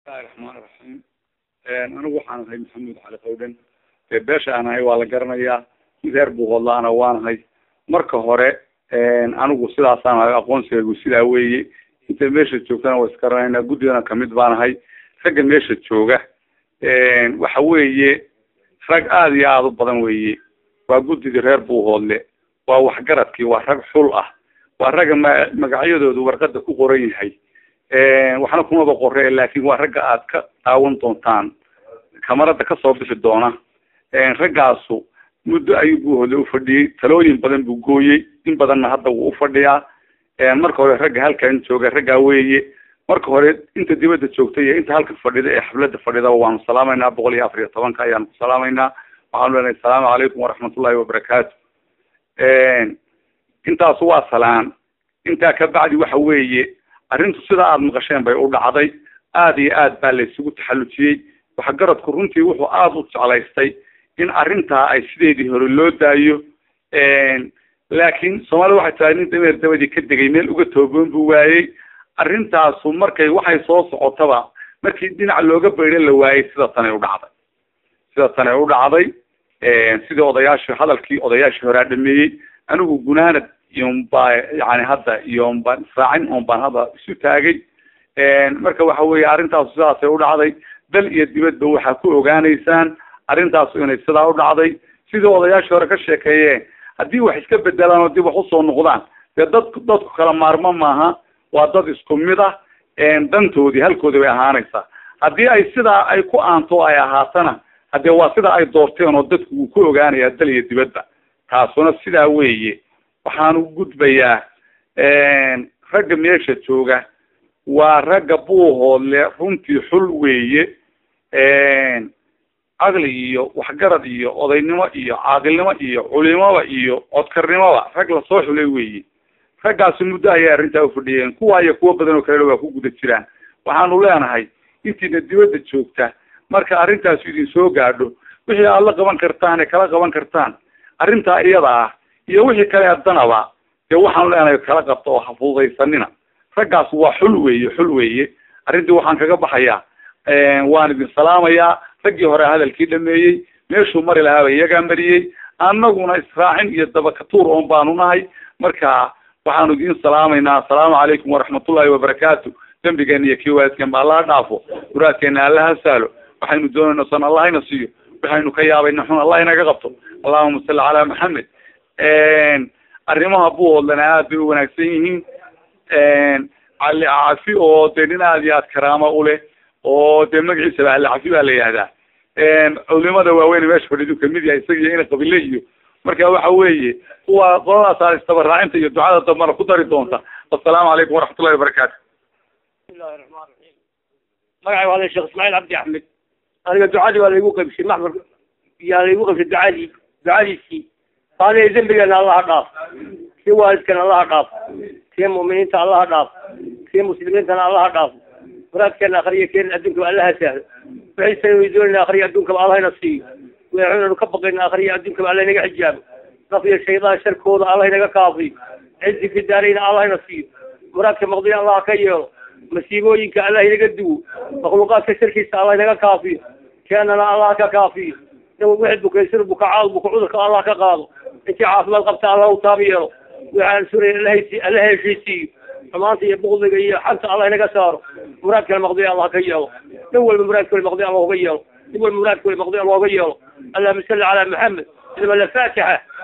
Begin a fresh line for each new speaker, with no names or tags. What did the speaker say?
bismillahi raxmaani raxiim anigu waxaan ahay maxamuud cali qawdhan dee beesha aan ahay waa la garanayaa mid reer buuqodlaana waanahay marka hore anigu sidaasaan ahay aqoonsigaygu sidaa weeye inta meesha joogtana waa isgaranaynaa guddigana kamid baan ahay ragga meesha jooga waxa weeye rag aada iyo aada u badan weeye waa guddigii reer buuhoodle waa waxgaradkii waa rag xul ah waa ragga ma magacyadoodu warqada ku qoran yahay waxna kumaba qore laakin waa ragga aad ka daawan doontaan kamarada kasoo bixi doona raggaasu muddo ayuu buuhoodle ufadhiyey talooyin badan buu gooyey in badanna hadda wuu ufadhiyaa marka hore ragga halkan jooga raggaa weeye marka hore inta dibadda joogta iyo inta halka fadhida ee xaflada fadhidaba waanu salaamaynaa boqol iyo afar iyo tobanka ayaanu ku salaamaynaa waxaanu leenahay asalaamu calaykum waraxmatullahi wabarakaatu intaas waa salaan intaa ka bacdi waxa weeye arrintu sidaa aada maqasheen bay u dhacday aada iyo aad baa la isugu taxallujiyey waxgaradku runtii wuxuu aada u jeclaystay in arrintaa ay sideedii hore loo daayo laakiin soomaalida waxay tahay nin dameer dabadii ka degay meel uga tooboon buu waayey arrintaasu markay waxay soo socotaba markii dhinac looga baydo la waayey sida tanay u dhacday sida tanay u dhacday sidii odayaashii hadalkii odayaashii horaa dhameeyey anigu gunaanad iyonbaa yani hadda iyonbaan israacin on baan hadda isu taagay marka waxa weeye arrintaasu sidaasay u dhacday dal iyo dibadba waxaa ku ogaanaysaan arrintaasu inay sidaa u dhacday sidii odayaashii hore ka sheekeeyeen haddii wax iska bedelaan oo dib wax usoo noqdaan dee dadku dadku kala maarmo maaha waa dad isku mid ah dantoodii halkoodii bay ahaanaysaa haddii ay sidaa ay ku aanto ay ahaatana haddee waa sida ay doorteen oo dadku wuu ku ogaanayaa dal iyo dibadba taasuna sidaa weeye waxaanu gudbayaa ragga meesha jooga waa ragga buuhoodle runtii xul weeye caqli iyo waxgarad iyo odaynimo iyo caaqilnimo iyo culimoba iyo codkarnimoba rag lasoo xulay weeye raggaasi muddo ayay arrintaa ufadhiyeen kuwa iyo kuwo badan oo kalena waa ku guda jiraan waxaanu leenahay intiina dibadda joogta marka arrintaasi idin soo gaadho wixii aad la qaban kartaan ee kala qaban kartaan arrintaa iyada ah iyo wixii kale haddanaba dee waxaanu leenahay kala qabta oo hafudaysanina raggaas waa xul weeye xul weeye arrintii waxaan kaga baxayaa waan idin salaamayaa raggii hore hadalkii dhameeyey meeshuu mari lahaaba iyagaa mariyey annaguna israacin iyo dabakatuur oon baanu nahay marka waxaanu idin salaamaynaa assalaamu calaykum waraxmatullahi wabarakaatu dembigeena iyo kii waalidkeen ba allaha dhaafo muraadkeena allaha saalo waxaynu doonayna san allahayna siiyo waxaynu ka yaabayna xun allah inaga qabto allahuma salli calaa maxamed arrimaha buuhoodlana aad bay u wanaagsan yihiin cali cafi oo dee nin aad iyo aad karaamo uleh oo dee magaciisaba ali cafi baa la yihahdaa culimada waaweyn meesha fadhidu kamid yahay isaga iyo ina qabile iyo marka waxa weeye kuwa qoladaas isdabaraacinta iyo ducada dambana ku dari doonta assalaamu calaykum waraxmatullahi wabarakaatu
bismillahi raxmaan raxiim magacay waa sheekh ismaaciil cabdi axmed aniga ducadii waa laygu qaybshay maxmar yaa laygu qaybshay ducadii ducadiisii aniga dembigeena allaha dhaaf kii waalidkana allaha dhaaf kii mu'miniinta allaha dhaaf kii muslimiintana allaha dhaaf muraadkeena akriya keen adduunkaba allaha sahlo wixiisana way doonayna akriya adduunkaba allahayna siiyo waxaynu ka baqayna akriya adduunkaba allah inaga xijaabo naf iyo shaydaan sharkooda allah inaga kaafiyo cizi fi daarayna allahayna siiyo muraadka maqdiya allah ka yeelo masiibooyinka allah inaga duwo makhluuqaadka sharkiisa allah inaga kaafiyo keenana allah ka kaafiyo wixii bukaysan bukacaad buka cudurka allah ka qaado intii caafimaad qabta allah u taab yeelo waxaan suraya allahaysi alla heshiisiiyo xumaanta iyo bukdiga iyo xanta allah inaga saaro muraadkana maqdiya allah ka yeelo nin walba muraadkooda maqdiya allah uga yeelo nin walba muraadkooda maqdiya allah uga yeelo allahuma salli calaa maxamed ilma la faatixa